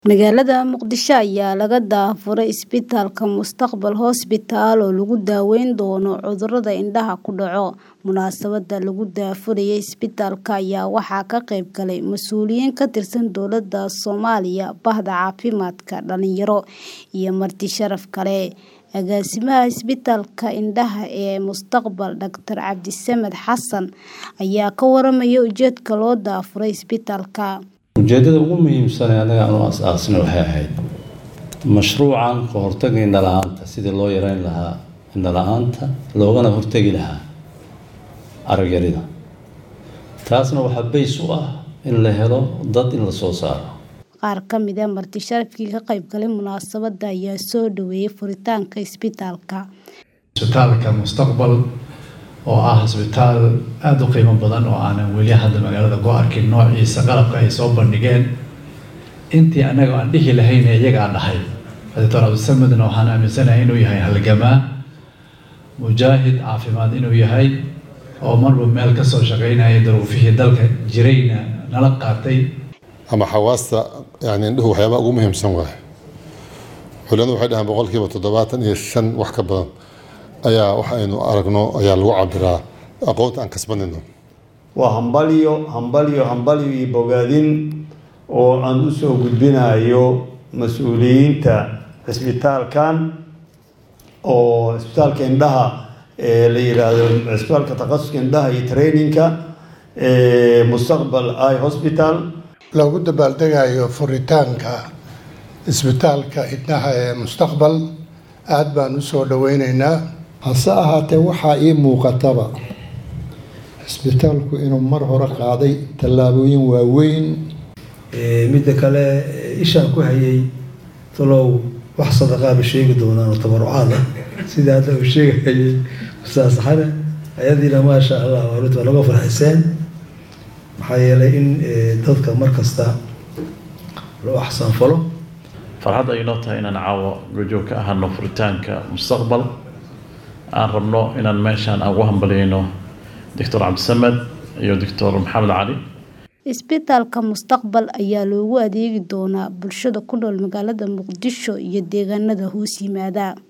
Magaalada Muqdisho ayaa laga daafuray isbitaalka Mustaqbal Hospital oo lagu daweyn doono cudurrada indhaha ku dhaca. Munaasabadda lagu daafurayo isbitaalka ayaa waxaa ka qayb galay mas'uuliyiin ka tirsan dowladda Soomaaliya, bahda caafimaadka, dhalinyaro, iyo marti sharaf kale. Agaasimaha Isbitaalka Indhaha ee Mustaqbal, Dr. Cabdisamed Xasan, ayaa ka warramay ujeedka loo daafuray isbitaalka. ujeeddada ugu muhiimsan ee anaga aan u aas-aasnay waxay ahayd mashruucan ka hortagga indho la-aanta sidii loo yareyn lahaa indho la-aanta loogana hortegi lahaa arag yarida taasna waxaa bays u ah in la helo dad in la soo saaro Qaar ka mid ah marti sharafkii ka qayb galay munaasabadda ayaa soo dhaweeyay furitaanka isbitaalka. isbitaalka mustaqbal oo ah isbitaal aada u qiimo badan oo aanan weli hadda magaalada ku arkin noociisa qalabka ay soo bandhigeen intii annaga aan dhihi lahayn ee iyaga aan dhahay doctor cabdisamedna waxaan aaminsanahay inuu yahay halgamaa mujaahid caafimaad inuu yahay oo marba meel ka soo shaqaynaya daruufihii dalka jirayna nala qaatay ama xawaasta yani indhuhu waxyaabaha ugu muhiimsan waaye culimadu waxay dhahaan boqolkiiba toddobaatan iyo shan wax ka badan ayaa wax aynu aragno ayaa lagu cabiraa aqoonta aan kasbanayno waa hambalyo hambalyo hambalyo iyo bogaadin oo aan u soo gudbinayo mas-uuliyiinta cisbitaalkan oo cisbitaalka indhaha ee la yidhaahdo cisbitaalka takhasuska indhaha iyo traininka ee mustaqbal eye hospital loogu dabaaldegayo furitaanka isbitaalka indhaha ee mustaqbal aada baan u soo dhaweyneynaa hase ahaatee waxaa ii muuqataba cisbitaalku inuu mar hore qaaday tallaabooyin waaweyn midda kale ishaan ku hayay talow wax sadaqaaba sheegi doonaan oo tabarucaad ah sida hadda uu sheegahayay ustaas xane ayadiina maasha allah waarid waa laga farxiseen maxaa yeelay in dadka mar kasta loo axsaanfalo farxad ay inoo tahay inaan caawo gojoog ka ahano furitaanka mustaqbal aan rabno inaan meeshaan aan ugu hambalyayno doctor cabdisamed iyo doctor maxamed cali Isbitaalka Mustaqbal ayaa loogu adeegi doonaa bulshada ku nool magaalada Muqdisho iyo deegaanada hoos yimaada.